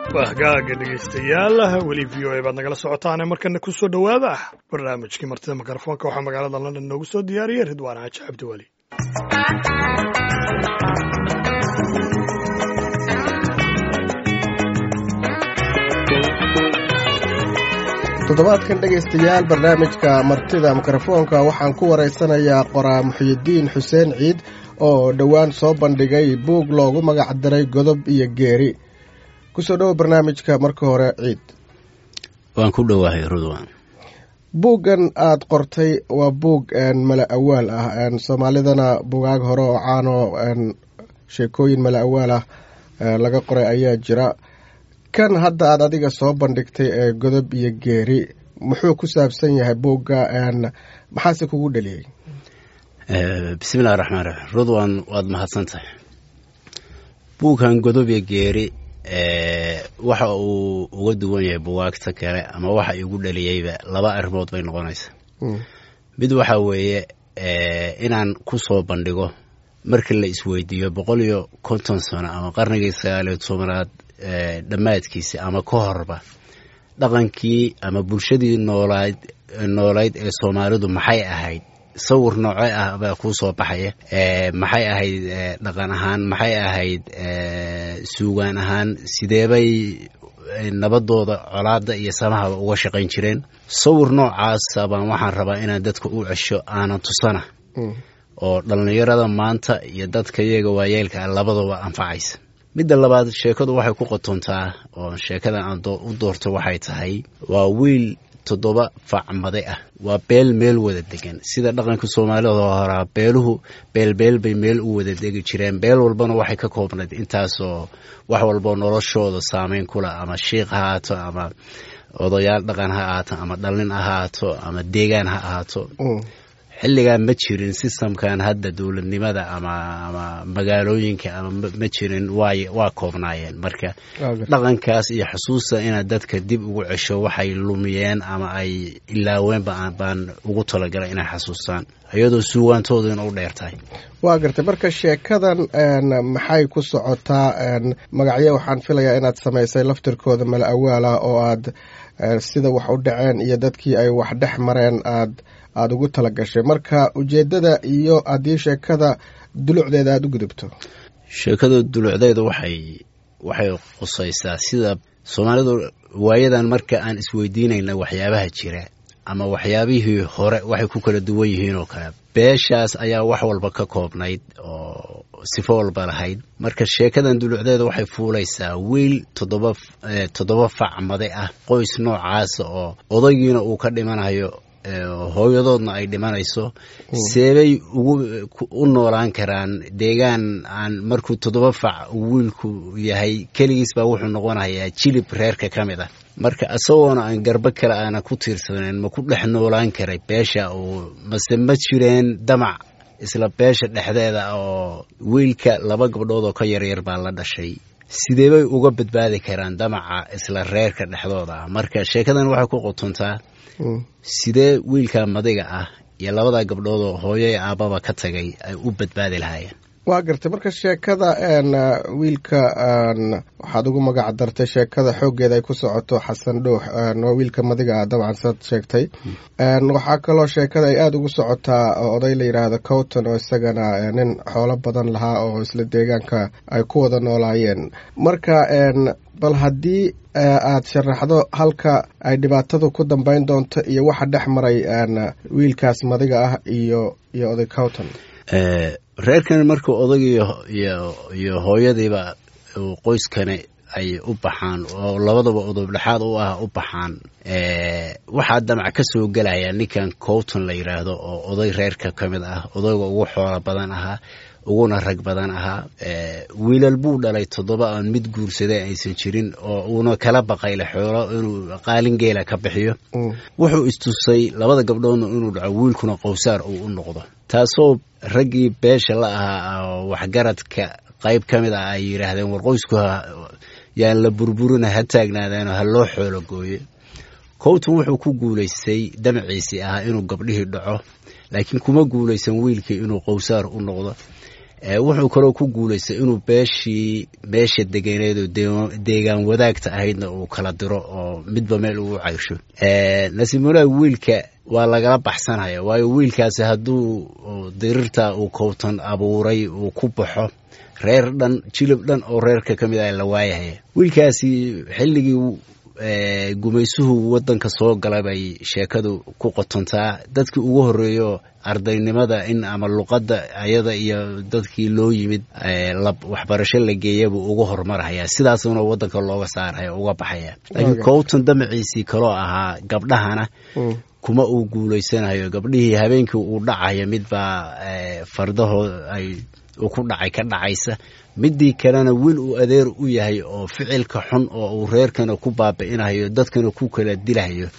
wahgaaga dhegaystayaal weli v o a baad nagala socotaane markana ku soo dhowaada barnaamijkii martida mikrofoonka waxaa magaalada london noogu soo diyaariyey ridwaan xaaji cabdiweli toddobaadkan dhegaystayaal barnaamijka martida mikrofoonka waxaan ku waraysanayaa qoraa muxiyidiin xuseen ciid oo dhowaan soo bandhigay buug loogu magac daray godob iyo geeri kusoo dhowo barnaamijka marka hore ciid waan ku dhowahay rudwan buuggan aada qortay waa buug mala awaal ah soomaalidana bugaag hore oo caano sheekooyin mala awaal ah laga qoray ayaa jira kan hadda aad adiga soo bandhigtay ee godob iyo geeri muxuu ku saabsan yahay buugga maxaase kugu dhaliyey bismillahi raxmaan raxiim rudwan waad mahadsan tahay buugkan godob iyo geeri waxa uu uga duwan yahay bugaagta kale ama waxa igu dhaliyeyba laba arrimood bay noqonaysaa mid waxa weeye inaan ku soo bandhigo markii la isweydiiyo boqol iyo konton sano ama qarnigii sagaaliyo tobanaad dhammaadkiisa ama ka horba dhaqankii ama bulshadii noolayd noolayd ee soomaalidu maxay ahayd sawir nooce ah baa kuu soo baxaya maxay ahayd dhaqan ahaan maxay ahayd suugaan ahaan sideebay nabadooda colaada iyo samahaba uga shaqayn jireen sawir noocaasa baan waxaan rabaa inaan dadka u cesho aanan tusana oo dhallinyarada maanta iyo dadka iyaga waayeelka ah labadaba anfacaysa midda labaad sheekadu waxay ku qotontaa oo sheekadan aan u doorto waxay tahay waa wiil toddoba facmade ah waa beel meel wada degan sida dhaqanka soomaalida horaa beeluhu beelbeel bay meel u wada degi jireen beel walbana waxay ka koobnayd intaasoo wax walboo noloshooda saameyn kula ama shiikh ha ahaato ama odayaal dhaqan ha ahaato ama dhallin ha ahaato ama deegaan ha ahaato xilligaa ma jirin sistamkan hadda dowladnimada ama ama magaalooyinka ama ma jirin waay waa koobnaayeen marka dhaqankaas iyo xusuusta inaad dadka dib ugu cesho waxay lumiyeen ama ay ilaaweenba baan ugu talagalay inay xasuustaan iyadoo suugaantooduna u dheer tahay waa gartay marka sheekadan maxay ku socotaa magacyo waxaan filayaa inaad samaysay laftirkooda mala awaalah oo aad sida wax u dhaceen iyo dadkii ay wax dhex mareen aad aada ugu tala gashay marka ujeeddada iyo haddii sheekada dulucdeeda aada u gudubto sheekada dulucdeeda waxay waxay qusaysaa sida soomaalidu waayadan marka aan isweydiinayna waxyaabaha jira ama waxyaabihii hore waxay ku kala duwan yihiin oo kale beeshaas ayaa wax walba ka koobnayd oo sifo walba lahayd marka sheekadan dulucdeeda waxay fuulaysaa wiil toddoba toddoba facmade ah qoys noocaasa oo odaygiina uu ka dhimanayo hooyadoodna ay dhimanayso seebay ugu u noolaan karaan deegaan aan markuu toddoba fac wiilku yahay keligiis baa wuxuu noqonayaa jilib reerka ka mid ah marka isagoona aan garbo kale aana ku tiirsanayn ma ku dhex noolaan karay beesha uu mase ma jireen damac isla beesha dhexdeeda oo wiilka laba gabdhood oo ka yaryar baa la dhashay sideebay uga badbaadi karaan damaca isla reerka dhexdooda ah marka sheekadan waxay ku qotontaa sidee wiilka madiga ah iyo labada gabdhood oo hooyo iyo aabbaba ka tagay ay u badbaadi lahaayeen waa gartay marka sheekada wiilka waxaad ugu magac dartay sheekada xooggeeda ay ku socoto xasan dhuux waa wiilka madiga ah dabcan saad sheegtay waxaa kaloo sheekada ay aada ugu socotaa oday la yidhaahdo cowton oo isagana nin xoolo badan lahaa oo isla deegaanka ay ku wada noolaayeen marka bal haddii aad sharaxdo halka ay dhibaatadu ku dambeyn doonto iyo waxa dhex maray wiilkaas madiga ah iyo iyo oday cowton reerkan marka odayga iyo hooyadiiba qoyskani ay u baxaan oo labadaba odob dhexaad u ah u baxaan waxaa damac ka soo gelaya ninkan cowton la yidhaahdo oo oday reerka ka mid ah odayga ugu xoola badan ahaa uguna rag badan ahaa wiilal buu dhalay toddoba aan mid guursaday aysan jirin oo uuna kala baqayle xoolo inuu qaalin geela ka bixiyo wuxuu istusay labada gabdhoodna inuu dhaco wiilkuna qowsaar uu u noqdo taasoo raggii beesha la ahaa waxgaradka qayb ka mid ah ay yidhaahdeen war qoysku yaan la burburina ha taagnaadeen ha loo xoolo gooye cowton wuxuu ku guulaystay damaciisii ahaa inuu gabdhihii dhaco laakiin kuma guulaysan wiilkii inuu qowsaar u noqdo wuxuu kaloo ku guulaystay inuu beeshii meesha deganeed oo deegaan wadaagta ahaydna uu kala diro oo midba meel ugu caysho nasiib wanaag wiilka waa lagala baxsanaya waayo wiilkaasi hadduu dirirta uu kowtan abuuray uu ku baxo reer dhan jilib dhan oo reerka ka mid ah la waayahaya wiilkaasi xilligii gumaysuhu wadanka soo gala bay sheekadu ku qotontaa dadkii ugu horeeyo ardaynimada in ama luqadda ayada iyo dadkii loo yimid waxbarasho la geeya buu uga hormarhaya sidaasuna wadanka looga saaraya uga baxaya laakiin kowtan damaciisii kaloo ahaa gabdhahana kuma uu guulaysanayo gabdhihii habeenkii uu dhacayo midbaa fardahoo ay ku dhacay ka dhacaysa midii kalena wiil uu adeer u yahay oo ficilka xun oo uu reerkana ku baabi'inayo dadkana ku kala dilahayo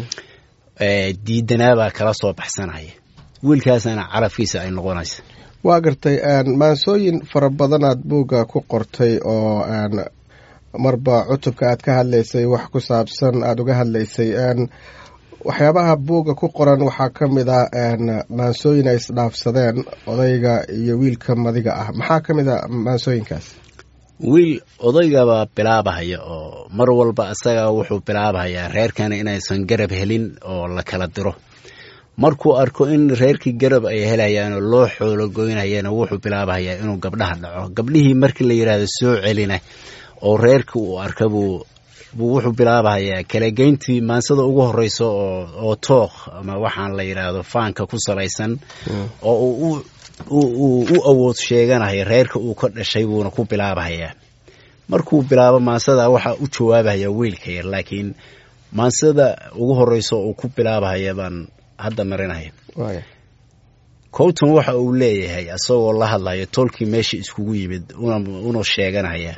diidanaabaa kala soo baxsanaya wiilkaasana calafkiisa ay noqonaysa waa gartay maansooyin fara badanaad buugga ku qortay oo marba cutubka aad ka hadlaysay wax ku saabsan aada uga hadlaysay waxyaabaha buugga ku qoran waxaa ka mid a maansooyin ay isdhaafsadeen odayga iyo wiilka madiga ah maxaa ka mid a maansooyinkaas wiil odaygabaa bilaabahaya oo mar walba isaga wuxuu bilaabahayaa reerkana inaysan garab helin oo la kala diro markuu arko in reerkii garab ay helayaanoo loo xoolo goynayana wuxuu bilaabahayaa inuu gabdhaha dhaco gabdhihii markii la yidhaahdo soo celina oo reerkii uu arka buu buu wuxuu bilaabahayaa kalageyntii maansada ugu horeyso oo tookh ama waxaan la yidhaahdo faanka ku salaysan oo uu u awood sheeganaya reerka uu ka dhashay buuna ku bilaabahayaa markuu bilaabo maansada waxaa u jawaabahaya wiilka yar laakiin maansada ugu horeyso uu ku bilaabahaya baan hadda marinaya cowton waxa uu leeyahay isagoo la hadlayo tolkii meesha iskugu yimid una sheeganaya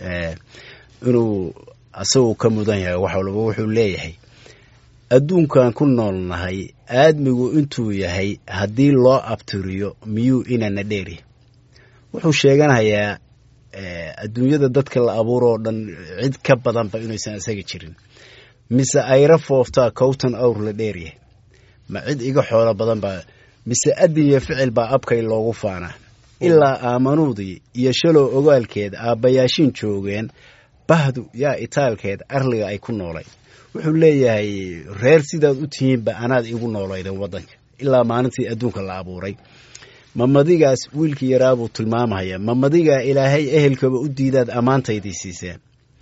inuu asagoo ka mudan yahay wax walba wuxuu leeyahay adduunkan ku noolnahay aadmigu intuu yahay haddii loo abtiriyo miyuu inana dheeri wuxuu sheeganayaa adduunyada dadka la abuuroo dhan cid ka badanba inuusan isaga jirin mise ayra fooftaa cowton awr la dheeryahay ma cid iga xoolo badan baa mise adin iyo ficil baa abkay loogu faanaa ilaa aamanuudii iyo shalow ogaalkeed aabbayaashin joogeen bahdu yaa itaalkeed arliga ay ku noolay wuxuu leeyahay reer sidaad u tihiinba anaad igu noolayden waddanka ilaa maalintii adduunka la abuuray mamadigaas wiilkii yaraabuu tilmaamaya mamadigaa ilaahay ehelkaba u diidaad ammaantaydii siiseen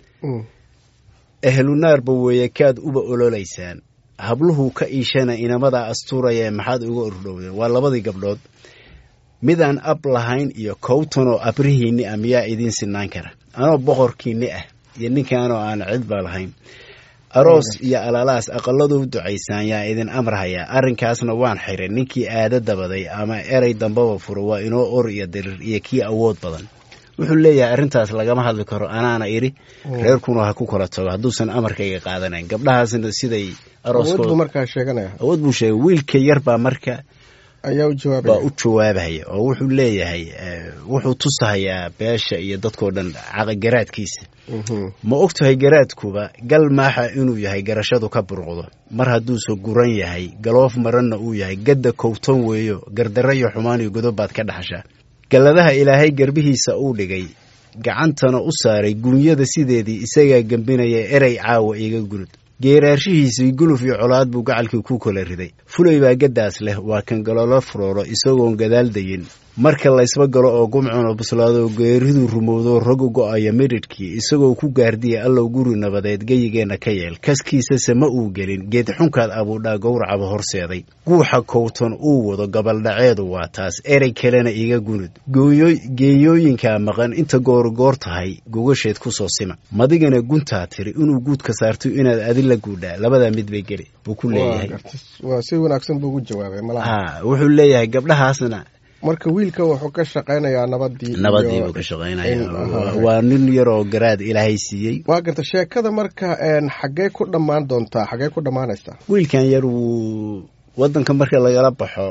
ehlunaarba weeye kaad uba ololaysaan habluhu ka iishana inamadaa astuuraya maxaad uga ordhowdeen waa labadii gabdhood midaan ab lahayn iyo kowtanoo abrihiinni ah miyaa idiin sinaan kara anoo boqorkiinni ah iyo ninkaanoo aan cidba lahayn aroos iyo alaalaas aqalladuu ducaysaan yaa idin amrahayaa arrinkaasna waan xiray ninkii aada dabaday ama erey dambaba furo waa inoo or iyo dirir iyo kii awood badan wuxuu leeyahay arrintaas lagama hadli karo anaana idhi reerkuna ha ku kala tago hadduusan amarkayga qaadanayn gabdhahaasna siday arooskood buu sheegay wiilka yar baa marka ayaa u baa jawaabaya u jawaabahaya oo wuxuu leeyahay wuxuu tusahayaa beesha iyo dadkoo dhan garaadkiisa ma og tahay garaadkuba gal maaxa inuu yahay garashadu ka burqdo mar hadduuse guran yahay galoof maranna uu yahay gadda kowtan weeyo gardarro iyo xumaan iyo godob baad ka dhaxashaa galladaha ilaahay garbihiisa uu dhigay gacantana u saaray guunyada sideedii isagaa gembinaya erey caawa iga gunud geeraarshihiisii guluf iyo colaad buu gacalkii ku kala riday fulay baa gaddaas leh waa kan galolo furooro isagoon gadaal dayin marka laysba galo oo gumcuna buslaado geeriduu rumowdo rogu go'aya midhidhkii isagoo ku gaardiya allow guri nabadeed geyigeenna ka yeel kaskiisase ma uu gelin geed xunkaad abuudhaa gowracaba horseeday guuxa kowtan uu wado gabaldhaceedu waa taas erey kalena iga gunud geeyooyinkaa maqan inta goorgoor tahay gogasheed ku soo sima madigana guntaa tiri inuu guudka saarto inaad adila guudhaa labadaa mid bay geli buu ku leeyahay waa si wanaagsan buu ugu jawaabay malaha ha wuxuu leeyahay gabdhahaasna marka wiilka wuxuu ka shaqaynayaa nabadii nabadii buu ka shaqaynaya waa nin yaroo garaad ilaahay siiyey waa garta sheekada marka xaggee ku dhammaan doontaa xaggee ku dhammaanaysaa wiilkan yar wuu waddanka marka lagala baxo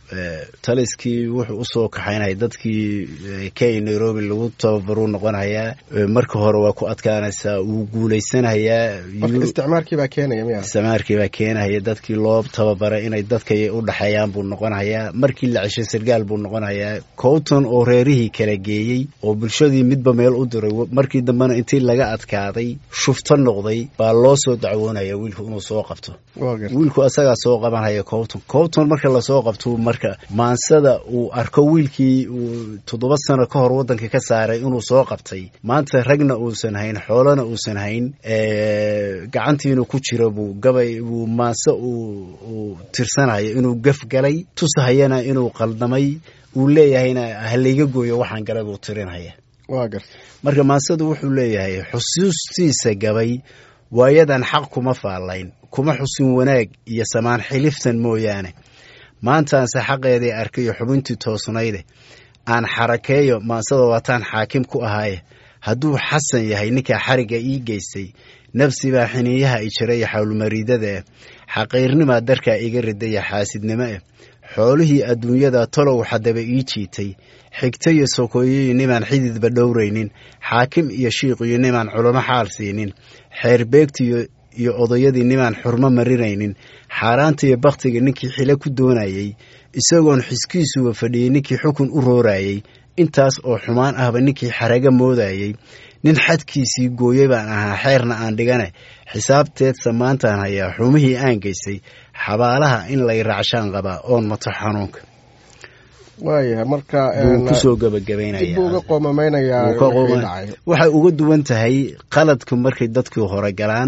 taliskii wuxuu usoo kaxaynaya dadkii kenya nairobi lagu tababaruu noqonayaa marka hore waa ku adkaanaysaa wuu guulaysanayaa isticmaarkiibaa keenaya miya isticmaarkiibaa keenaya dadkii loo tababaray inay dadkay u dhexeeyaan buu noqonayaa markii la ceshay sargaal buu noqonayaa cowton oo reerihii kala geeyey oo bulshadii midba meel u diray markii dambena intii laga adkaaday shufto noqday baa loo soo dacwoonaya wiilku inuu soo qabto wiilku asagaa soo qabanaya cowton cowton marka lasoo qabto marka maansada uu arko wiilkii uu toddoba sano ka hor waddanka ka saaray inuu soo qabtay maanta ragna uusan hayn xoolana uusan hayn gacantiina ku jira buu gabay buu maanse uu tirsanayo inuu gaf galay tusahayana inuu qaldamay uu leeyahayna halayga gooyo waxaan galay buu tirinaya marka maansadu wuxuu leeyahay xusuustiisa gabay waayadan xaq kuma faallayn kuma xusin wanaag iyo samaan xiliftan mooyaane maantaanse xaqeedii arkayo xubintii toosnayde aan xarakeeyo maansada waataan xaakim ku ahaaye hadduu xasan yahay ninkaa xarigga ii geystay nafsibaa xiniiyaha i jira iyo xawlmariidada eh xaqiirnimaa darkaa iga ridaya xaasidnimo eh xoolihii adduunyada tolow xadaba ii jiitay xigto iyo sokoyoyo nimaan xididba dhowraynin xaakim iyo shiiqiyo nimaan culamo xaal siinin xeerbeegtiyo iyo odayadii nimaan xurmo marinaynin xaaraanta iyo bakhtiga ninkii xilo ku doonayey isagoon xiskiisuba fadhiyey ninkii xukun u roorayey intaas oo xumaan ahba ninkii xaraga moodayey nin xadkiisii gooyey baan ahaa xeerna aan dhigane xisaabteedsa maantaan hayaa xumihii aan geystay xabaalaha in lay raacshaan qabaa oon mato xanuunka waayahay marka buu kusoo gabagabaynaya dib buu uga qoomameynayaa wixii dhacay waxay uga duwan tahay qaladku markay dadkii hore galaan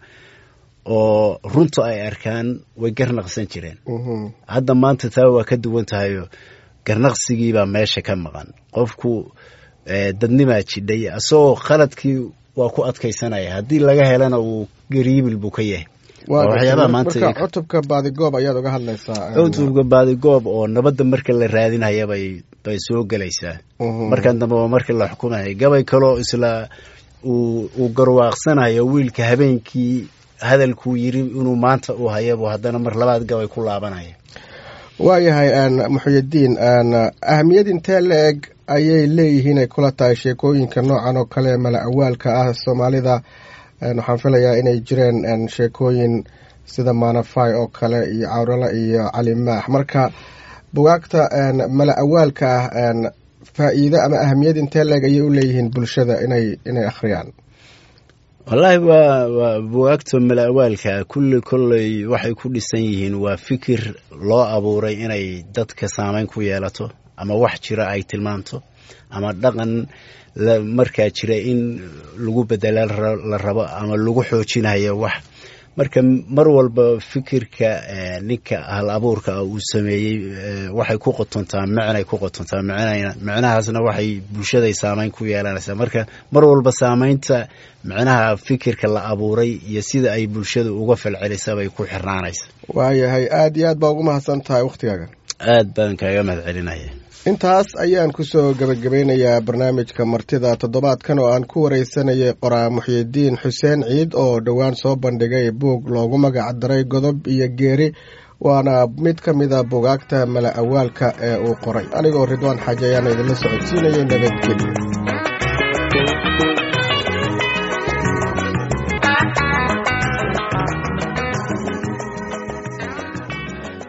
oo runta ay arkaan way garnaqsan jireen hadda maanta taa waa ka duwan tahayo garnaqsigiibaa meesha ka maqan qofku dadnimaa jidhay asagoo qaladkii waa ku adkaysanaya haddii laga helana wuu gariibil buu ka yahay waxyaabaha maanta cutubka baadigoob ayaad uga hadlaysaa cutubka baadigoob oo nabadda marka la raadinaya bay bay soo gelaysaa markan dambe waa markii la xukumaya gabay kaloo isla uu garwaaqsanayo wiilka habeenkii hadalkuu yiri inuu maanta uu hayabu haddana mar labaad gabay ku laabanaya waayahay muxuyidiin ahamiyad intee la eg ayay leeyihiin ay kula tahay sheekooyinka noocan oo kale mala awaalka ah soomaalida waxaan filayaa inay jireen sheekooyin sida maanafay oo kale iyo cawrala iyo cali maax marka bugaagta mala awaalka ah faa'iido ama ahamiyad intee leeg ayay u leeyihiin bulshada inay inay akhriyaan wallaahi waa waa bugaagta mala awaalka kulli kolley waxay ku dhisan yihiin waa fikir loo abuuray inay dadka saameyn ku yeelato ama wax jira ay tilmaamto ama dhaqan markaa jira in lagu bedela la rabo ama lagu xoojinayo wax marka mar walba fikirka ninka hal abuurka uu sameeyey waxay ku qotontaa micnay ku qotontaa micnahaasna waxay bulshaday saameyn ku yeelanaysaa marka mar walba saameynta micnaha fikirka la abuuray iyo sida ay bulshada uga falcelisa bay ku xirnaanaysa waayahay aada iyo aad baa ugu mahadsan tahay wakhtigaaga aad baan kaaga mahad celinaya intaas ayaan kusoo gebagabeynayaa barnaamijka martida toddobaadkan oo aan ku wareysanayay qoraa muxyidiin xuseen ciid oo dhowaan soo bandhigay buug loogu magac daray godob iyo geeri waana mid ka mida bugaagta mala awaalka ee uu qoray anigoo ridwaan xaaji ayaana idinla socodsiinayay nabadgelyo